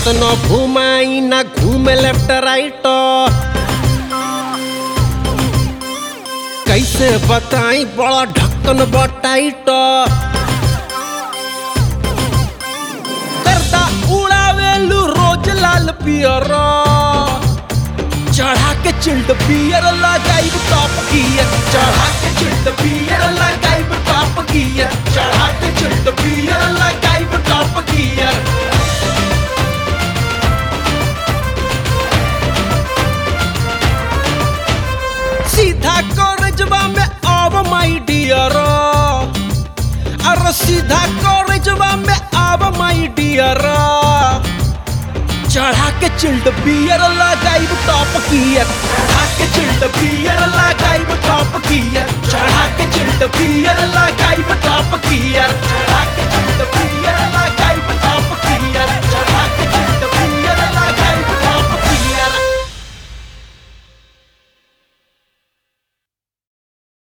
केतनो घुमाई ना घूमे लेफ्ट राइट कैसे बताई बड़ा ढक्कन बटाइट करता उड़ावेलू रोज लाल पियर चढ़ा के चिल्ड पियर लगाइब टॉप गियर चढ़ा के चिल्ड पियर लगाइब टॉप गियर चढ़ा के चिल्ड पियर लगाइब टॉप गियर सीधा कॉलेजवा में आव माई डियर अरे सीधा कॉलेजवा में आव माई डियर चढ़ा के चिल्ड बियर लगाइब टॉप गियर चढ़ा के चिल्ड बियर लगाइब टॉप गियर चढ़ा के चिल्ड बियर लगाइब टॉप गियर